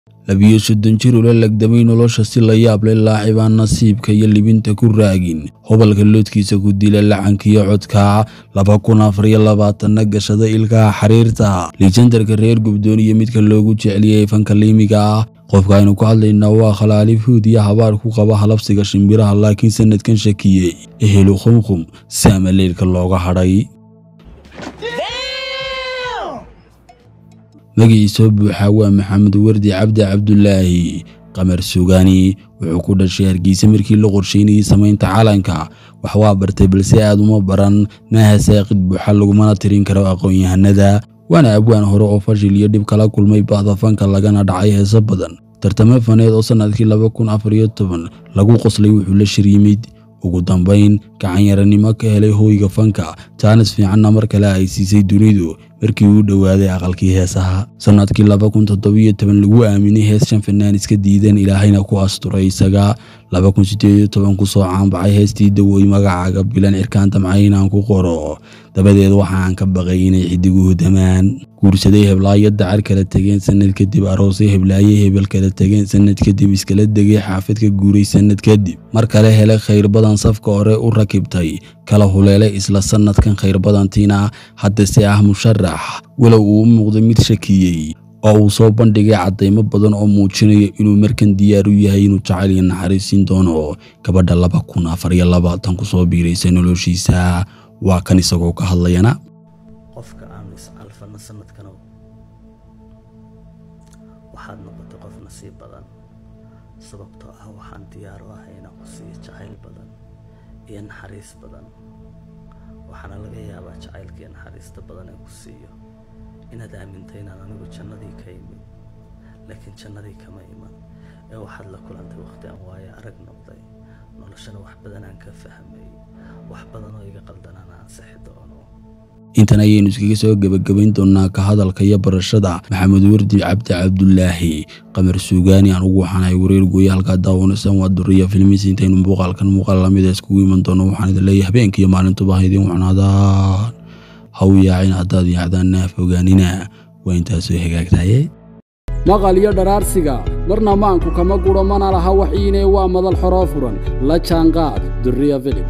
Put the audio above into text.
labiyo soddon jir ula lagdamay nolosha si la yaab leh laacibaan nasiibka iyo libinta ku raagin hobalka loodkiisa ku dila lacankiyo codka laba kun afar iyo labaatanna gashada ilkaha xariirta lijandarka reer gubdoon iyo midka loogu jeceliyey fanka liimiga ah qofka aynu ku hadlaynaa waa khalaaliif huud iyo habaar ku qaba halabsiga shimbiraha laakiin sanadkan shakiyey ehelu khumkhum saama leylka looga hadhay magaciisoo buuxaa waa maxamed wardi cabdi cabdulaahi qamar sugaani wuxuu ku dhashay hargeysa markii la qorsheynayay samaynta calanka wax waa bartay balse aad uma baran maaha saaqid buuxa lagumana tirin karo aqoon-yahanada waana abwaan hore oo fashil iyo dhib kala kulmay ba'da fanka lagana dhacay heeso badan tartamo faneed oo sannadkii laba kun afar iyo toban lagu qoslay wuxuu la shir yimid ugu dambayn gacanyaranimo ka helay hooyga fanka jaanis fiicanna mar kale ay siisay dunidu markii uu dhowaaday aqalkii heesaha sannadkii laba kun toddobiyo toban lagu aaminay hees shan fanaan iska diideen ilaahayna ku asturay isaga laba kun siddeed iyo toban kusoo caanbaxay heestii dawooy magacaaga bilan cirkaan damcay inaan ku qoro dabadeed waxaan ka baqay inay xidiguhu damaan guursaday heblaayo dacar kala tegeen sanad kadib aroosay heblaaye hebel kala tegeen sanad kadib iskala degay xaafad ka guuray sanad kadib mar kale helay khayr badan safka hore u rakibtay kala huleelay isla sannadkan khayr badantiina haddase ah musharax walow uu u muuqday mid shakiyey oo uu soo bandhigay caddaymo badan oo muujinaya inuu markan diyaar u yahay inuu jacayl iyo naxariisiin doono gabadha laba kun afar iyo labaatan ku soo biiraysa noloshiisa waa kan isagoo ka hadlayana qofka aanu is-alfana sanadkanow waxaad noqotay qof nasiib badan sababtoo ah waxaan diyaar u ahay inaan ku siiyo jacayl badan iyo naxariis badan waxaana laga yaabaa jacaylka iyo naxariista badan ee ku siiyo inaad aamintay inaan anigu jannadii ka imid laakiin jannadii kama iman ee waxaad la kulantay wakhti aan waayo arag noqday noloshana wax badan aan ka fahmay wax badan oo iga qaldanaan aan sixi doono intan ayaynu iskaga soo gebagabayn doonnaa ka hadalka iyo barashada maxamed wardi cabdi cabdulaahi qamar suugaani anugu waxaanahay wareer gooye halkaa daawanaysan waa duriya filmis intaynu muuqaalkan muuqaal lamida iskugu iman doono waxaan idin leeyahay habeenka iyo maalintuba ha idiin wacnaadaan ha u yaacin haddaad yaacdaanna fogaanina waa intaasoo hagaagtaye maqal iyo dharaarsiga marna maanku kama guro mana laha waxiine waa madal xoroo furan la jaanqaad duriya filib